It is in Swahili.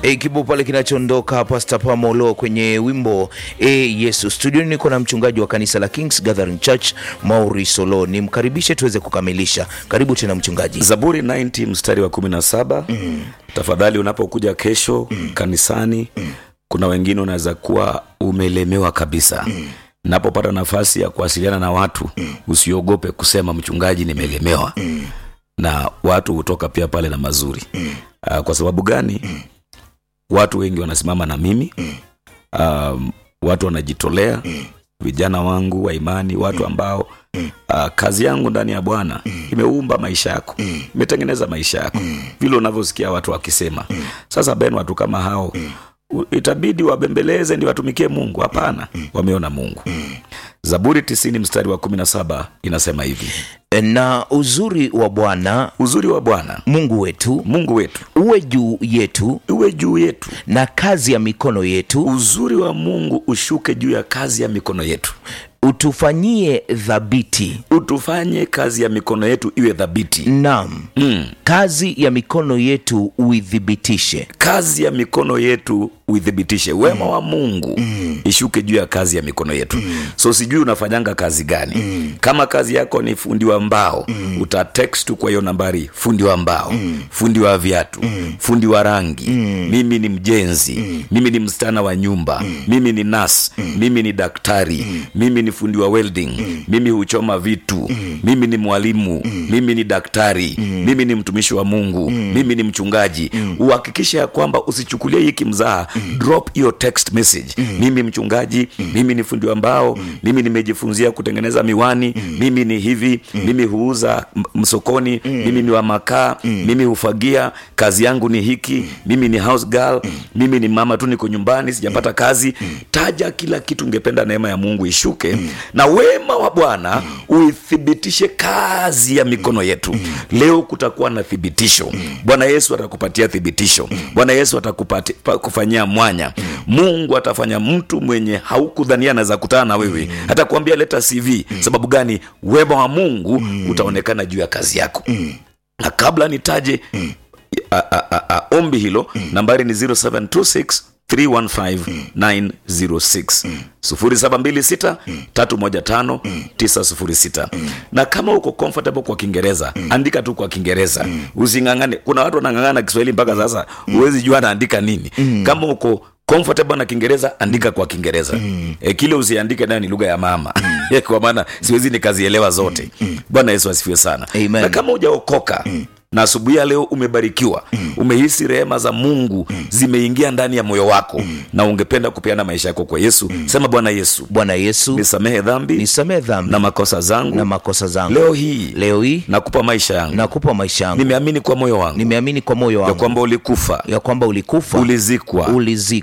E, kibao pale kinachoondoka Pastor Pamolo kwenye wimbo e Yesu. Studioni niko na mchungaji wa kanisa la Kings Gathering Church Mauri Solo, nimkaribishe tuweze kukamilisha. Karibu tena mchungaji. Zaburi 90 mstari wa 17. mm. Tafadhali unapokuja kesho mm. kanisani mm. kuna wengine unaweza kuwa umelemewa kabisa mm. napopata nafasi ya kuwasiliana na watu mm. usiogope kusema mchungaji, nimelemewa mm. na watu hutoka pia pale na mazuri mm. uh, kwa sababu gani mm. watu wengi wanasimama na mimi mm. um, watu wanajitolea mm. vijana wangu wa imani watu ambao mm. uh, kazi yangu ndani ya bwana mm. imeumba maisha yako mm. imetengeneza maisha yako mm. vile unavyosikia watu wakisema mm. sasa ben watu kama hao mm itabidi wabembeleze ndi watumikie mungu hapana mm. wameona mungu mm. zaburi tisini mstari wa kumi na saba inasema hivi Na uzuri wa Bwana uzuri wa bwana Mungu wetu mungu wetu uwe juu yetu uwe juu yetu na kazi ya mikono yetu, uzuri wa mungu ushuke juu ya kazi ya mikono yetu utufanyie thabiti. utufanye kazi ya mikono yetu iwe dhabiti Naam, mm. kazi ya mikono yetu uithibitishe. kazi ya mikono yetu uithibitishe wema wa mungu mm. ishuke juu ya kazi ya mikono yetu mm. so sijui unafanyanga kazi gani mm. kama kazi yako ni fundi wa mbao mm. utatext tu kwa hiyo nambari fundi wa mbao mm. fundi wa viatu mm. fundi wa rangi mm. mimi ni mjenzi mm. mimi ni msichana wa nyumba mm. mimi ni nas mm. mimi ni daktari mm. mimi ni fundi wa welding mm. mimi huchoma vitu mm. mimi ni mwalimu mm. mimi ni daktari mm. mimi ni mtumishi wa mungu mm. mimi ni mchungaji mm. uhakikishe ya kwamba usichukulie hiki mzaha mm. drop hiyo text message mm. mimi mchungaji mm. mimi ni fundi wa mbao mm. mimi nimejifunzia kutengeneza miwani mm. mimi ni hivi mm. mimi huuza m- msokoni mm. mimi ni wa makaa mm. mimi hufagia kazi yangu ni hiki mm. mimi ni house girl mm. mimi ni mama tu niko nyumbani sijapata kazi mm. taja kila kitu ungependa neema ya mungu ishuke mm. na wema wa bwana mm. uithibitishe kazi ya mikono yetu mm. leo kutakuwa na thibitisho mm. bwana yesu atakupatia thibitisho mm. bwana yesu atakufanyia mwanya mm. mungu atafanya mtu mwenye haukudhania anaweza kutana na wewe mm. atakuambia leta cv mm. sababu gani wema wa mungu mm. utaonekana juu ya kazi yako mm. na kabla nitaje mm. a, a, a, a, ombi hilo mm. nambari ni 0726 315906 0726 315 906 na kama uko comfortable kwa kiingereza andika tu kwa kiingereza usingangane kuna watu wanangangana kiswahili mpaka sasa huwezi jua anaandika nini kama uko comfortable na kiingereza andika kwa kiingereza mm. e, kile usiandike nayo ni lugha ya mama mm. kwa maana siwezi nikazielewa zote mm. bwana yesu asifiwe sana Amen. na kama hujaokoka mm na asubuhi ya leo umebarikiwa mm. umehisi rehema za mungu mm. zimeingia ndani ya moyo wako mm. na ungependa kupeana maisha yako kwa yesu mm. sema bwana yesu Bwana Yesu, nisamehe dhambi nisamehe dhambi na makosa zangu na makosa zangu. leo hii Leo hii nakupa maisha yangu nakupa maisha yangu, nimeamini kwa moyo wangu nimeamini kwa moyo ya wangu kwamba ulikufa ya kwamba ulikufa ulizikwa ulizikwa